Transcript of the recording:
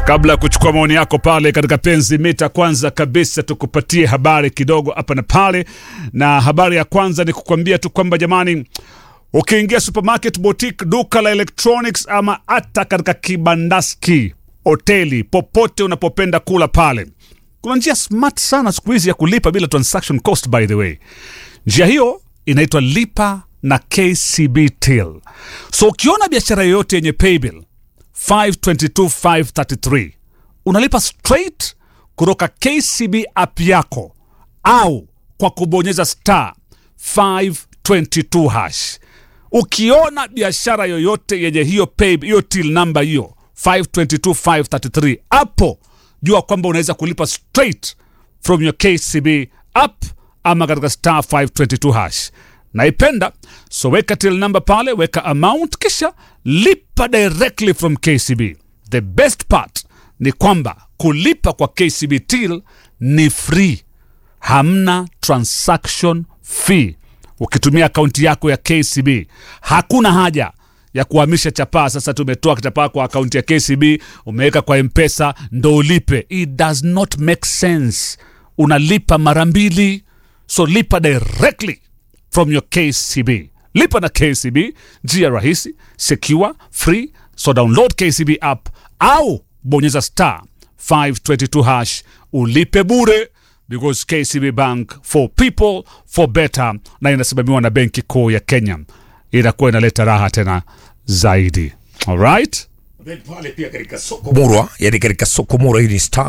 Kabla ya kuchukua maoni yako pale katika penzi mita, kwanza kabisa tukupatie habari kidogo hapa na pale, na habari ya kwanza ni kukwambia tu kwamba jamani, ukiingia supermarket, boutique, duka la electronics ama hata katika kibandaski, hoteli, popote unapopenda kula pale, kuna njia smart sana siku hizi ya kulipa bila transaction cost. By the way, njia hiyo inaitwa lipa na KCB Till. So ukiona biashara yoyote yenye paybill 522533 unalipa straight kutoka KCB app yako au kwa kubonyeza star 522 hash. Ukiona biashara yoyote yenye hiyo pay hiyo till number hiyo 522533 hapo jua kwamba unaweza kulipa straight from your KCB app ama katika star 522 hash. Naipenda, so weka till number pale, weka amount, kisha lipa directly from KCB. The best part ni kwamba kulipa kwa KCB till ni free, hamna transaction fee. Ukitumia akaunti yako ya KCB hakuna haja ya kuhamisha chapaa. Sasa tumetoa chapaa kwa akaunti ya KCB, umeweka kwa Mpesa ndo ulipe. It does not make sense. Unalipa mara mbili, so lipa directly from your KCB. Lipa na KCB, njia rahisi, secure, free. So download KCB app au bonyeza star 522 hash ulipe bure because KCB Bank for people for better, na inasimamiwa na Benki Kuu ya Kenya. Inakuwa inaleta raha tena zaidi. Alright? Murwa, yani katika soko Murwa hii ni star